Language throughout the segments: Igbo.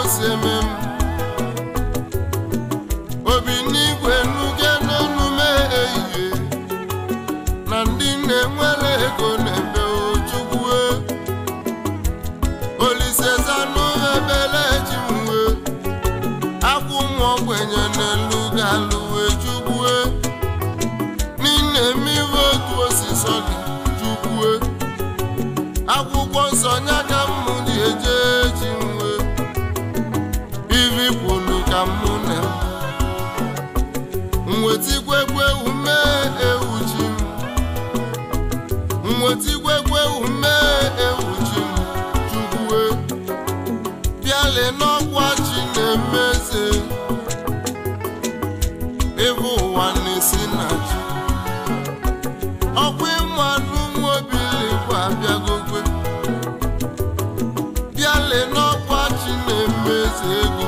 si eme m obi n'igwe nuge n'onume ehihie na ndị na-enwere ego na-ebe ojukwue olise zanụ ebele ji mwe akwụ nwa ogbenye n'elu galụ wee jukwue n'ime mmiri otu osisi dị jukwue akwụkwọ nsọ nya ka mụ ji eje ji nwe ivi kwulu ka mụ na mwetigwegwe ume ewu ji m mwetigwegwe ume ewu ji m jukwue bịale n'ọkwa chi na-emeze ebe ụwa na-esi na ji ọkwa ịmanụ nwaobiligwe abịagogwe bịale n'ọkwa chi na-emeze ego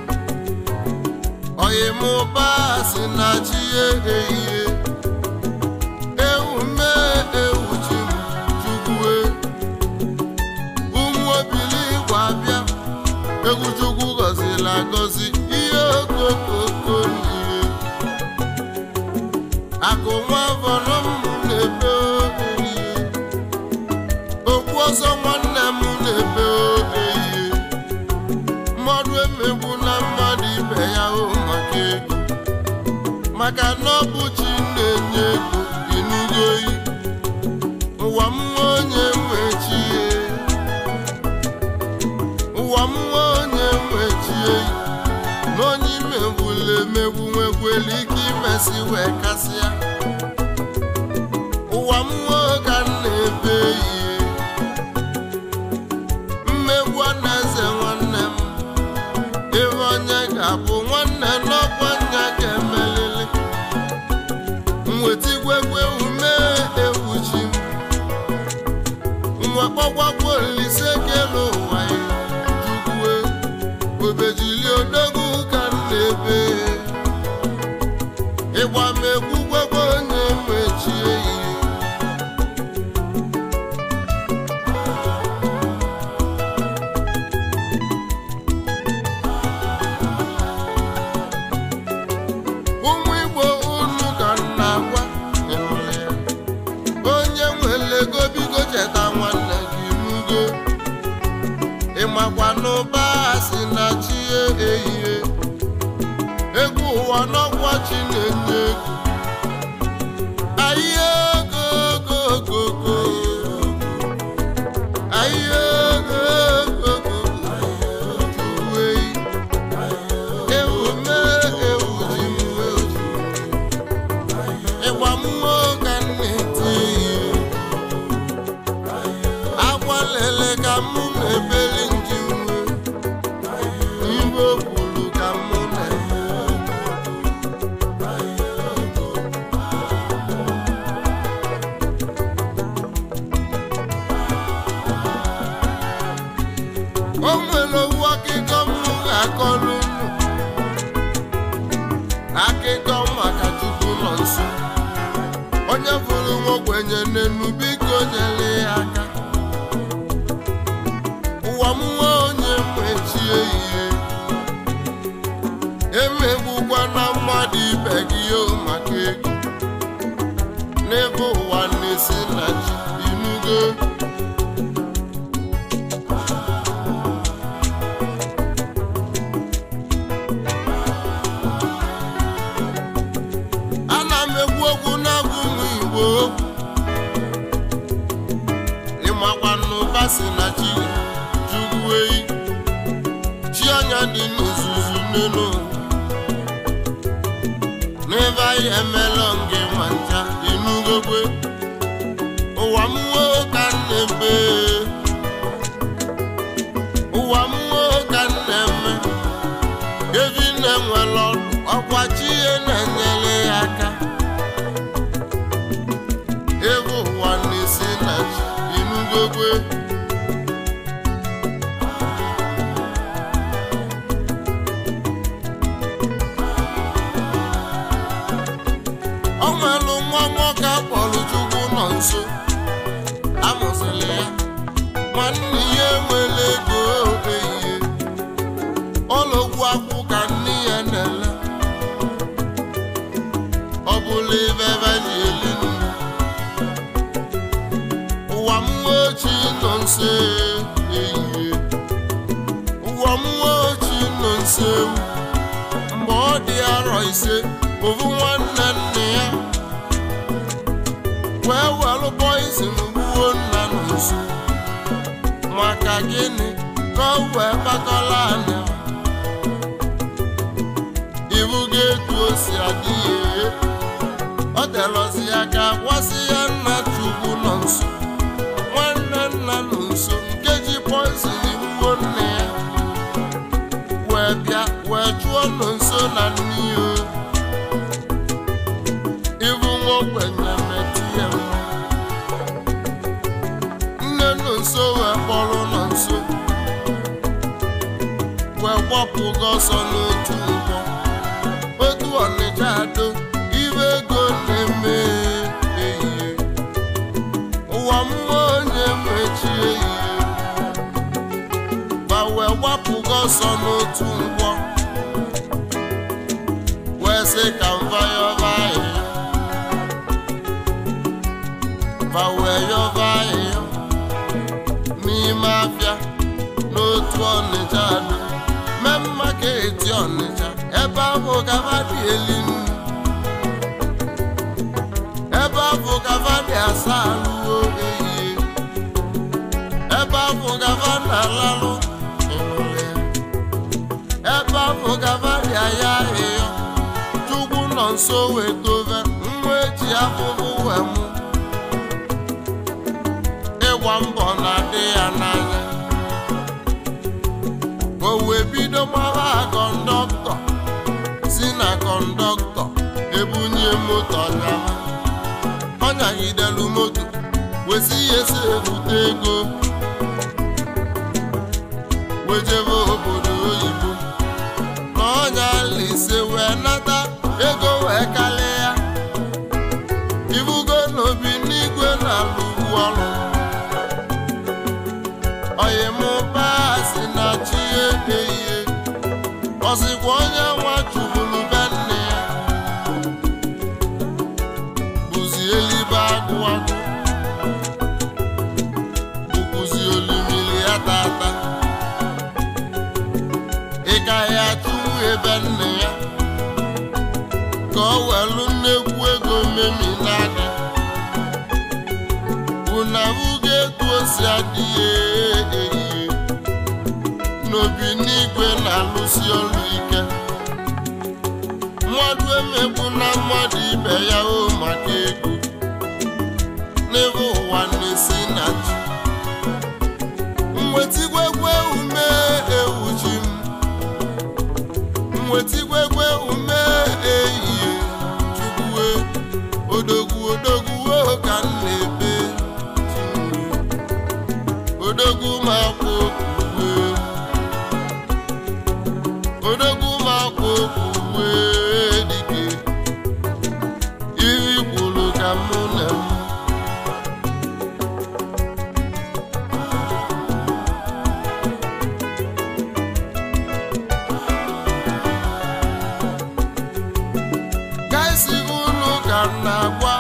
oyimụba si na chi ehihie ewu mee ewu ji m jukwue ụmụ obiligwe abịa egwu chukwu gọziri agọzi ihe okokoko n'ihe akụ nwa vọrọ m na-ebe ehihie okwu ọzọ nwanne m na-ebe ehihie mmadụ emegbu na mmadụ ibe ya hụ maka ego maka na ọ bụ chi na-enye ego ịnụgo oyi ụwa m nwa onye nwe chi ya ụwa m nwa onye nwechie na onye imegbula emegbu nwekwere ike imesi wee kasịa ụwa m nwa ka m na-ebe ihe mmegbu a na-eze nwanne m ebe onye ga-abụ nwanne n'ọkwa nya ga-emelili mwetigwegwe ume ewu ji m nwa kpọkwakwa olise kele ụwa ya jukwue obejili odogwu ka m na-ebe ịgba m egwu gwagwa onye mechie ihe ụmụ igbo unu ka m na-agwa ịnụrụ ya. onye nwere ego bigo cheta nwanne gị nugo ịmakwa n'ụba si na chi ehihie egwu ụwa n'ọkwa chi na-enye ego ahịa ego ego ego ego ahịa ego ego ego juwe ewu mee ewu ji mwe ji ịgba mmụọ ka m na-eti ihe akwa lele ka mụ na-ebeli nji nwe iwe kwuru ka mụ na-eme o nwere owu akịkọ m ga-akọrọ unu akịkọ maka chukwu nọ nso onye fụrụ nwa ogbenye n'enu biko nyere ya aka ụwa m nwa onye mechie ihe emegbukwa na mmadụ ibe gị o maka ego n'ebe ụwa na-esi na ji inugo ana m ekwu okwu na-abụ ụmụ igbo okwu ịmakwa n'ụba si na chi jugwu eyi chi anya dị n'ozuzu n'elu n'ebe anyị emela nge ma ncha inugokwe ụwa m nwee ka m na-ebe ụwa m nwee ka m na-eme evi na-enwere ọrụ ọkwa chi ihe na-enyere ya aka ebe ụwa na-esi na chi inugokwe o nwere nwa nwoke akpọrọ chukwu nọ nso amụsịrị ya nwanne ya enwere ego ehihie mmụọ ochie nọ nso ehihie ụwa mmụọ ochie nọ nso ewu mgbe ọ dị arọ ise ovu nwanne nne ya wee welụ poizin gbuo nna nọ nso maka gịnị ka ọ wee kpakọla anya ibu ga-etu o si adị ya ọ telọzi ya ka gwasị ya nna chukwu nọ nso nwanne nna nọ nso nke ji poizin gbuo nne ya wee bịa wee chụọ nọ nso na nne ya ibu nwa ogbenye metụ ya nwa nne nọ nso wee kpọrọ nọ nso wee gbapụga ọsọ n'otu nkwọ otu ọnịcha ado ibe ego na-eme ehihie ụwa mmụọ onye mechi ehihie ma wee gbapụga ọsọ n'otu nkwọ wee sị ka mva yọba ahịhịa ma wee yọba ahịhịa n'ime afịa n'otu ọnịcha ado mee mma ka eti ọnịcha ebe ahụ gaba dị eli nnu ebe ahụ gaba dị asa alụwo ehihie ebe ahụ gaba na-alalụ ịnụlị ya ebe ahụ gaba dị aya ahịhịa chukwu nọ nso wee dove nwa eji afụfụ wee mụ ịgba mbọ na-adị ya n'anya o wee bido mara kọndọktọ si na kọndọktọ ebunye moto nyama ọ nyagidelu moto wesi ya esi ebute ego wejebe obodo oyibo na ọnya lise wee nata ego wee kalịa ibugo n'obi n'igwe na-alụbu ọrụ oyimụbaa si na chi ehihie ọzikwa onye nwa chụburu be nne ya bụzi elibe agụ agụ bụkwuzi olimili ya tata ị gaghị achụwu ebe nne ya ka ọ welu nnekwu ego memi n'aka unabuga etu o si adịghị ehihie n'obi n'igwe na-alụsi ọrụ ike mmadụ emegbu na mmadụ ibe ya o maka ego n'ebe ụwa na-esi na ji mwetigwegwe ume ewu ji m mwetigwegwe ume ehihie chukwue odogwu odogwu o ka m na-ebe odogwu ma kwụ okwuwe odogwu ma kwụ okwuwe dike iri kwuru ka mụ na m gaisi unu ka m na-agwa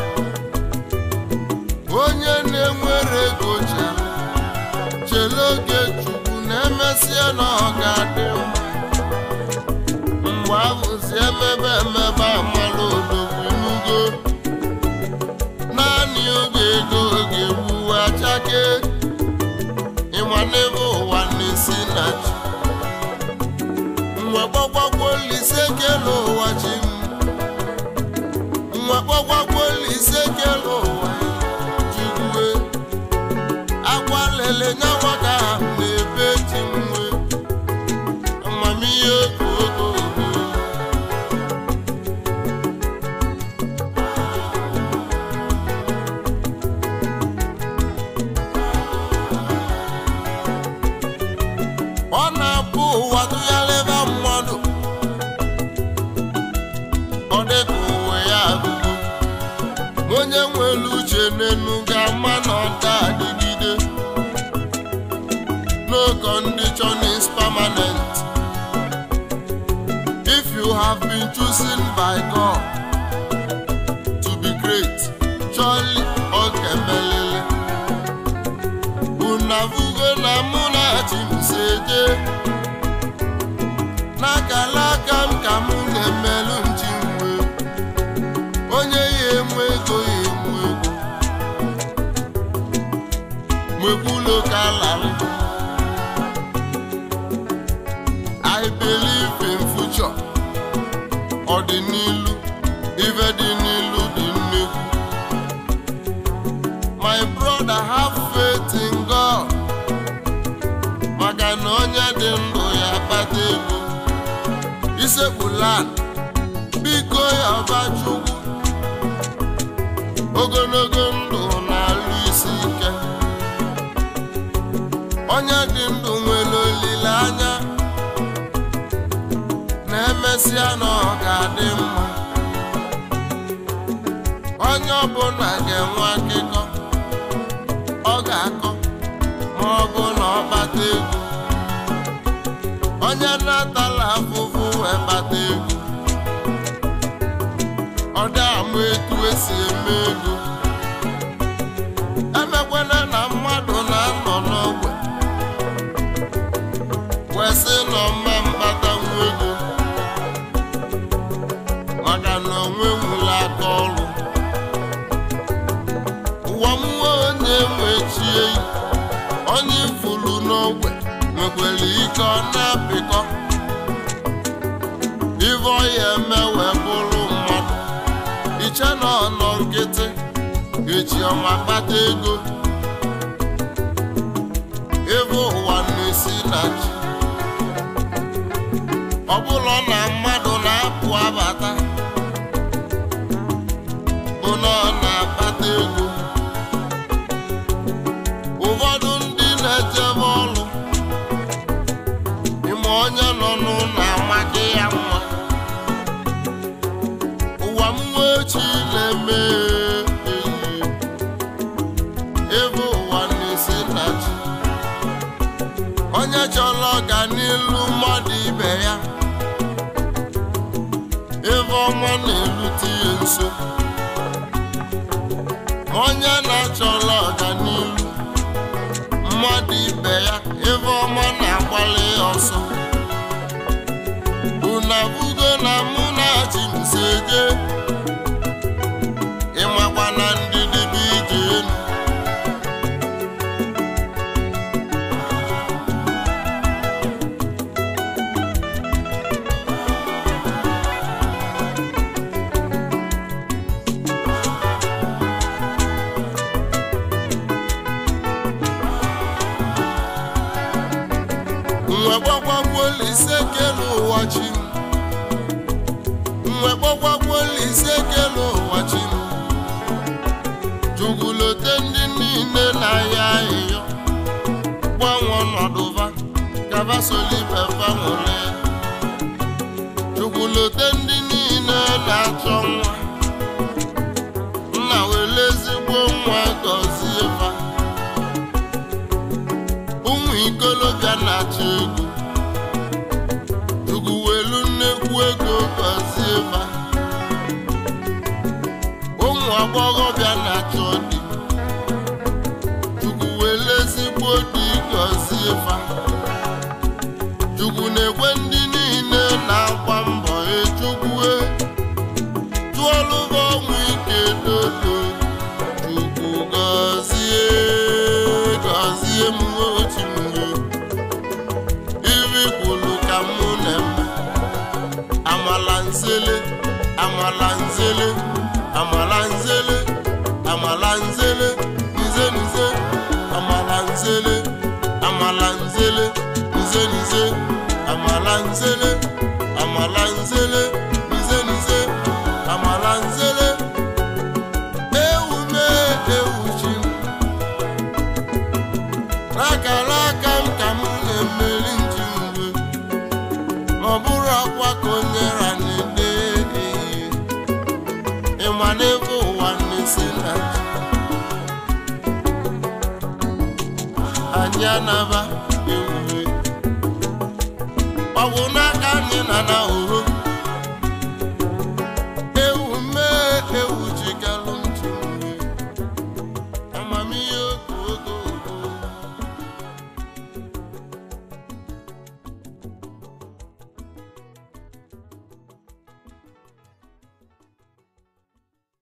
onye na-enwere ego chere chere oge chukwu na-emesịa na ọ ga-adị mma mgbe ahụzi emebe emebe amala odogwu inugo naanị oge ego oge gbuwe achake ịma n'ebe ụwa na-esi na chi mwe gbagwagwo olise kele ụwa chi m mwe gbagwagwo olise kele ụwa jikwue agwa lele nyawa ka na-ebe ji nwe amamihe oge oge oge ọ na-abụ ụwa tụgharịba mmadụ ọ dịka ụwa ya agụgo onye nwere uche n'enu ga-ama na ọda adịgide no condition is permanent if you have been chosen by God to be great surely ọ ga-emelele unavugo na mụ na chi m si eje n'akala aka m ka mụ na-emelụ nchi mwe onye ya enwe ego ya enwe ego mwekwulo ka larị I believe in future ọdịnilu ife dị n'ilu dị nnekwu my brother have faith in God maka na onye dị ndụ ya kpata ego isekpulan biko ya ọba chukwu ogologo ndụ na-alụ isi ike onye dị ndụ nwere olileanya na-emesịa na ọ ga-adị mma onye ọbụla ga-enwe akụkọ ọ ga-akọ ma ọ bụ na ọ kpata ego onye na-atala afụfụ wee kpata ego ọ dị ama etu esi eme ego emekwana na mmadụ na-anọ n'ogbe wee sị na ọma mkpata nwa ego maka na onwe nwụrụ aka ọrụ ụwa mmụọ onye nwechie onye ifuru n'ogbe nwekwara ike ọ na-apịkọ ive ọya eme wee bụrụ mmadụ iche na ọnọ nkịtị echi ọma kpata ego ebe ụwa na-esi na chi ọ bụrụ na mmadụ na-apụ abata bụ na ọ na-akpata ego ụfọdụ ndị na-ejebe ọrụ ime onye nọ n'ụlọ amaghị ya mma ụwa mmụọ echi na-eme eyi ebe ụwa na-esi na chi onye chọrọ ọganilu mmadụ ibe ya ebe ọma na-erute ya nso onye na-achọrọ ọganilu mmadụ ibe ya ebe ọma na-agbalị ya ọsọ unabugo na mụ na chi m si eje ịmakwa na ndidi bụ ije enu nwe gbagbagbuola ise kele ụwa chi m nwe gbagbagbuola ise kele ụwa chi m jugulote ndị niile na-ahịa ahịhịa gbanwe ọnọdụva gaba solibefa nwere jugulote ndị niile na-achọ nwa nna were ezigbo nwa gọzie fa ụmụ ikolobịa na-achọ ego chukwu welu nnekwu ego gọzie fa ụmụ agbọghọbịa na-achọ di chukwu welu ezigbo di gọzie fa chukwu na-ekwe ndị niile na-agba mbọ echukwu tụọlụba ọnwụ ike dodo chukwu gọzie gọzie m otu mgbe iri kwuru ka mụ na-eme amala nzele amala nzele amala nzele amala nzele nze nze amala nzele amala nzele nze nze amala nzele amala nzele nze nze amala nzele ewu mee ewu chi m n'akara aka m ka m na-emeri nji mgbe ma ọ bụrụ akwa ka onye ra na-ede ehihie ịma n'ebe ụwa na-esi na ji anyị anaba ewuwe ọ bụ n'aka anyị na na oho